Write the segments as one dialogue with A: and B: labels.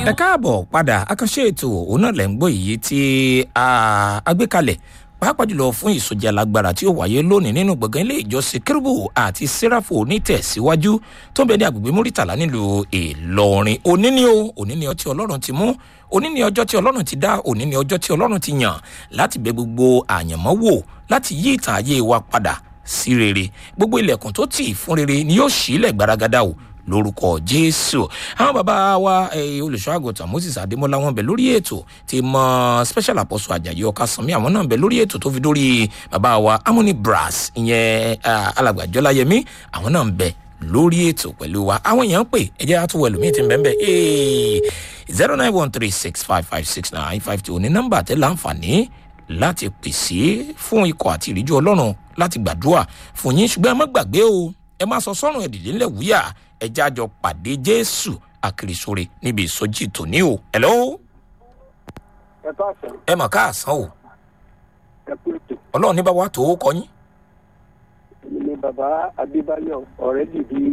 A: ẹ káàbọ̀ padà àkànṣe ètò òun náà lẹ́ ń gbọ́ èyí tí a gbé kalẹ̀ pàápàá jùlọ fún ìsọjí alágbára tí ó wáyé lónìí nínú gbọ̀ngàn ilé ìjọsìn kérúbù àti sẹ́ráfù onítẹ̀síwájú tó ń bẹ ní agbègbè múrítàlá nílùú ìlọrin òní ni o òní ni ọtí ọlọ́run ti mú òní ni ọjọ́ tí ọlọ́run ti dá òní ni ọjọ́ tí ọlọ́run ti yàn láti bẹ gbogbo àyànmọ́ wò láti yí ìtàn ayé wa padà sí rere gbogbo ilẹ̀kùn tó tì fún rere ni yóò ṣílẹ̀ gbaragada o lórúkọ jésù àwọn bàbá wa olùṣọ́ àgùntàn moses adémọlá wọn bẹ lórí ètò tí mọ special apostle ajayi ọkàsánmi àwọn náà bẹ lórí ètò tó fi dórí bàbá wa harmony brass ìyẹn alàgbà jọláyẹmí àwọn náà ń bẹ lórí ètò pẹ̀lú wa àwọn èèyàn ń pè ẹ jẹ́ àtúwọ̀ ẹlòmíì tí ń bẹ́ẹ̀ bẹ́ẹ̀ zero nine one three six five five six nine five two ní nọ́mbà tẹ́ láǹfààní láti pèsè fún ikọ̀ àti ìríjú ọlọ́run láti gbàdúrà fún yín ṣùgbọ́n ẹ má gbàgbé o ẹ má sọ sọ́run ẹ̀dìdì ńlẹ̀ wúyà ẹ jájọ pàdé jésù àkìrìsóre níbi ìsọjí tòní o. hello.
B: ẹ káàsán.
A: ẹ mà káàsán o.
B: ẹ kú ètò.
A: ọlọ́run ní bá wa tó kọ yín.
B: èmi ni bàbá adébáyọ̀ ọ̀rẹ́ dìbí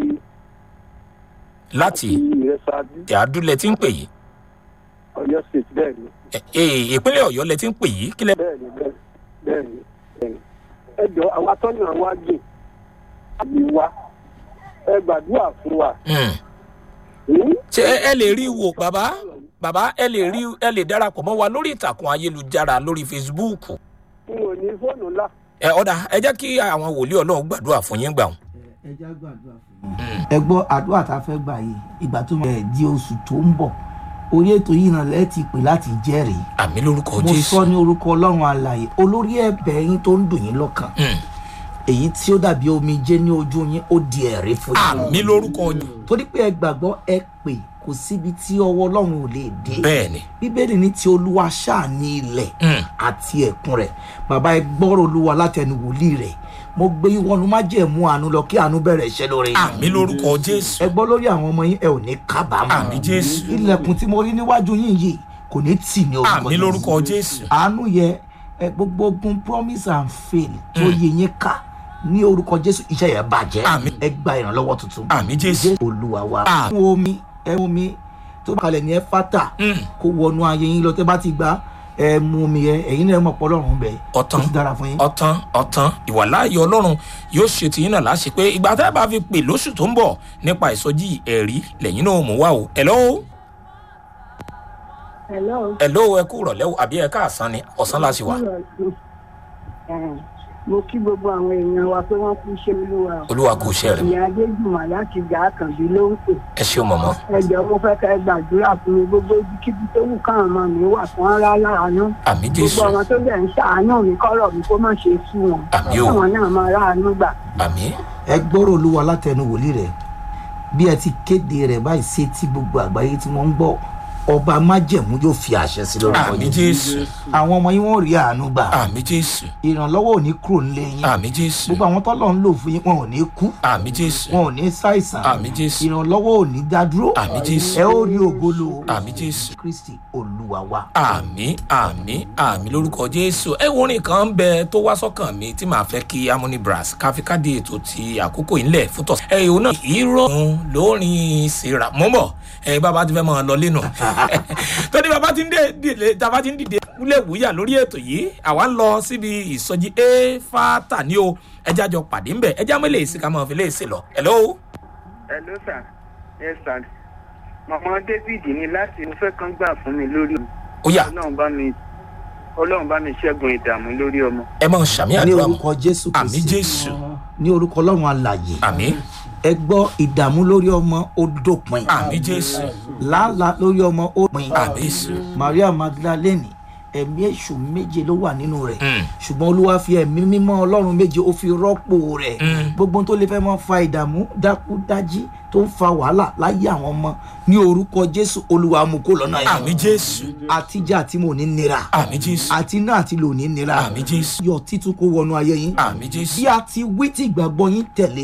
A: láti
B: ìrẹsàdú
A: ìyàdúlẹ̀ tí ń pè yìí.
B: ọ̀yọ́ state bẹ́ẹ̀ ni
A: ẹ ẹ ìpínlẹ̀ ọ̀yọ́ lẹ ti ń pè yìí kílẹ̀.
B: bẹ́ẹ̀ ni bẹ́ẹ̀ bẹ́ẹ̀ ni bẹ́ẹ̀ ni. ẹ jọ àwọn atọ́nà wa gbè àmì wa ẹ gbàdúrà fún wa.
A: Hmm.
B: Hmm?
A: ṣé ẹ ẹ lè rí i wò bàbá bàbá ẹ lè rí ẹ lè darapọ̀ mọ́ wa lórí ìtàkùn ayélujára lórí facebook.
B: n ò ní fóònù ńlá.
A: ẹ ọ̀dà ẹ jẹ́ kí àwọn wòlíì ọlọ́run gbàdúrà fún yín gbà wọn.
C: ẹ já gbàdúrà fún yín. ẹ gbọ́ àdúrà tá a fẹ́ gbà yìí ìgbà tó máa di oṣù tó ń bọ̀ orí ètò yìí náà lẹ́ẹ̀tì pè láti jẹ́rìí
A: àmì lórúkọ
C: mo
A: jésù.
C: sọ ní orúkọ ọlọ́run alàyè olórí ẹ̀bẹ̀ yín tó ń dùn yín lọ́kàn
A: Hmm.
C: èyí tí ó dàbí omijé ní ojú yín ó di ẹ̀rí fún yín
A: àmì lórúkọ yín.
C: torí pé ẹ gbàgbọ́ ẹ pè kò síbi tí ọwọ́ ọlọ́run ò lè dé
A: bẹ́ẹ̀ ni.
C: bíbélì ní ti olúwa ṣáà ní ilẹ̀
A: Hmm.
C: àti ẹ̀kún rẹ̀ bàbá ẹ gbọ́rọ̀ olúwa látẹnu wòlíì rẹ̀ mo gbé yín wọnú májẹ̀mú àánú lọ kí àánú bẹ̀rẹ̀ iṣẹ́ lórí yín.
A: àmì lórúkọ jésù.
C: ẹ gbọ́ lórí àwọn ọmọ yín ẹ ò ní kábàámọ̀
A: àmì jésù.
C: ilẹ̀kùn tí mo rí níwájú yín yìí kò ní tì ní orúkọ
A: àmì
C: Jésù.
A: lórúkọ jésù.
C: àánú yẹ ẹ gbogbo ogun promise and fail tó yẹ yín ká ní orúkọ jésù iṣẹ́ yẹn bàjẹ́
A: Àmín.
C: ẹ gba ìrànlọ́wọ́ tuntun
A: àmì jésù.
C: olúwa wa
A: Àmín.
C: fún omi ẹ mú omi tó bá kalẹ̀ ní ẹ fátà
A: Hmm.
C: kó wọnú ayé yín lọ tẹ́ bá ti gbà ẹ mú omi yẹ ẹ̀yin náà mọ̀ pọ́lọ́run bẹ̀
A: Ọ̀tán.
C: ó ti dára fún yín.
A: ọtán ọtán ìwàláàyè ọlọ́run yóò ṣe tìyín náà láṣẹ pé ìgbà tá a bá fi pè lóṣù tó ń bọ̀ nípa ìsọjí ẹ̀rí lẹ́yìn náà mú wá o ẹ̀lọ́
D: Hello.
A: ẹ̀lọ́ ẹ kú rọ̀lẹ́ o àbí ẹ káàsán ni ọ̀sán láti wà
D: mo kí gbogbo àwọn èèyàn wa pé wọ́n kú iṣẹ́ olúwa o.
A: olúwa kò ṣe rẹ̀
D: ìyá adéjùmọ̀ láti gà á kàn bí ló ń pè.
A: ẹ ṣeun mọ̀mọ́
D: ẹ jọ mo fẹ́ kẹ́ ẹ gbàdúrà fún mi gbogbo ibikíbi tó wù káwọn ọmọ mi wà fún ara láàánú.
A: àmì
D: gbogbo
A: jésù
D: ọmọ tó dẹ̀ ń ṣàánú mi kọ́rọ̀ mi kó má ṣe sú wọn.
A: Àmín o.
D: káwọn náà máa ráàánú gbà.
A: àmì
C: ẹ gbọ́rọ̀ olúwa látẹnu wòlíì rẹ̀ bí ẹ ti kéde rẹ̀ báyìí ṣe tí gbogbo àgbáyé tí wọ́n ń gbọ́ ọba májẹ̀mú yóò fi àṣẹ sí lórúkọ
A: àmì
C: yín
A: jésù
C: àwọn ọmọ yín wọ́n rí àánú gbà
A: àmì jésù
C: ìrànlọ́wọ́ ò ní kúrò nílé yín
A: àmì jésù
C: gbogbo àwọn tọ́lọ̀ ń lò fún yín wọn ò ní kú
A: àmì jésù
C: wọn ò ní ṣàìsàn
A: àmì jésù
C: ìrànlọ́wọ́ ò ní dádúró
A: àmì jésù
C: ẹ ó rí ògolo
A: àmì jésù
C: kristi olúwa wa.
A: àmì àmì àmì lórúkọ jésù ẹ wo orin kan ń bẹ tó wá sọkàn mi tí màá fẹ kí harmony brass káfíkádé ètò ti àkókò ìlẹ fún tọsí. ẹ ìhò náà ìrọ̀rùn lórin ìsira mọ́ bọ̀ ẹ bàbá ti fẹ́ máa lọ lẹ́nu tọ́ni bàbá ti ń dé dìde bàbá ti ń dìde wúlẹ̀ wúyà lórí ètò yìí àwa ń lọ síbi ìsọjí éfàtà ní o ẹjẹ́ àjọ pàdé ńbẹ ẹjẹ́ àmọ́ ilé ìsìnká máa fi lè ṣe lọ. hello.
E: hello sir yes sir màmá david ní láti mo fẹ́ kán gbà fún mi lórí
A: ó yà
E: ọlọ́run bá mi ọlọ́run bá mi ṣẹ́gun ìdààmú lórí ọmọ.
A: ẹ máa ṣàmì
C: ní
A: àdúrà mọ́
C: orúkọ jésù
A: àmì
C: kristi
A: jésù
C: ní orúkọ ọlọ́run alàyè
A: àmì
C: ẹ gbọ́ ìdààmú lórí ọmọ ó dópin
A: àmì jésù
C: làálàá lórí ọmọ ó pin
A: àmì jésù.
C: maria magdalene ẹ̀mí èṣù méje ló wà nínú rẹ̀
A: Mm.
C: ṣùgbọ́n olúwa fi ẹ̀mí mímọ́ ọlọ́run méje ó fi rọ́pò rẹ̀
A: Mm.
C: gbogbo ohun tó lè fẹ́ mọ́ fa ìdààmú dákúdájí tó ń fa wàhálà láyé àwọn ọmọ ní orúkọ jésù olúwa mú kó lọ́nà yẹn
A: àmì jésù
C: àtijọ́ àti mò ní nira
A: àmì jésù
C: àti iná àti lò ní nira
A: àmì jésù
C: yọ títún kó wọnú ayé yín
A: àmì jésù
C: bí a ti wí tí ìgbàgbọ́ yín tẹ̀lé